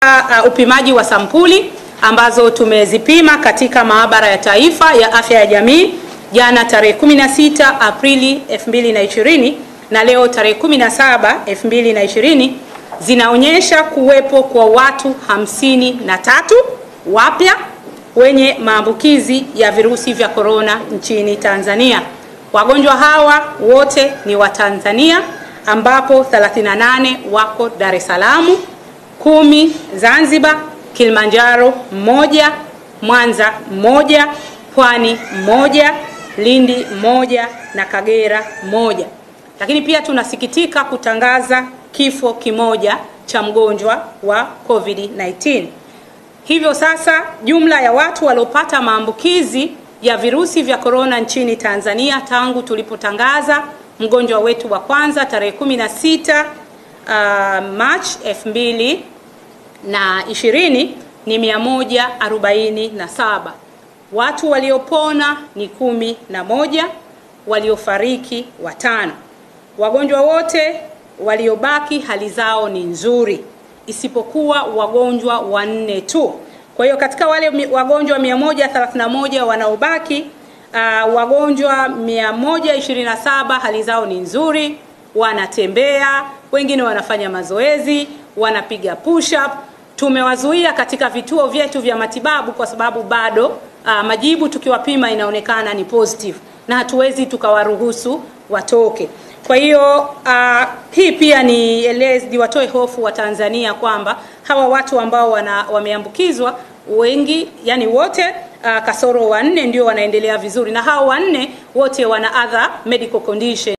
Uh, upimaji wa sampuli ambazo tumezipima katika maabara ya taifa ya afya ya jamii jana tarehe 16 Aprili 2020 na leo tarehe 17 2020 zinaonyesha kuwepo kwa watu hamsini na tatu wapya wenye maambukizi ya virusi vya korona nchini Tanzania. Wagonjwa hawa wote ni wa Tanzania ambapo 38 wako Dar es Salaam, kumi Zanzibar, Kilimanjaro mmoja, Mwanza mmoja, Pwani mmoja, Lindi mmoja na Kagera mmoja. Lakini pia tunasikitika kutangaza kifo kimoja cha mgonjwa wa COVID-19. Hivyo sasa jumla ya watu waliopata maambukizi ya virusi vya korona nchini Tanzania tangu tulipotangaza mgonjwa wetu wa kwanza tarehe 16 uh, March 2000 na ishirini ni mia moja arobaini na saba. Watu waliopona ni kumi na moja, waliofariki watano. Wagonjwa wote waliobaki hali zao ni nzuri isipokuwa wagonjwa wanne tu. Kwa hiyo katika wale wagonjwa 131 wanaobaki uh, wagonjwa 127 hali zao ni nzuri, wanatembea, wengine wanafanya mazoezi, wanapiga push up. Tumewazuia katika vituo vyetu vya matibabu kwa sababu bado uh, majibu tukiwapima inaonekana ni positive na hatuwezi tukawaruhusu watoke. Kwa hiyo uh, hii pia ni elezi watoe hofu wa Tanzania kwamba hawa watu ambao wana, wameambukizwa wengi yani wote uh, kasoro wanne ndio wanaendelea vizuri na hao wanne wote wana other medical condition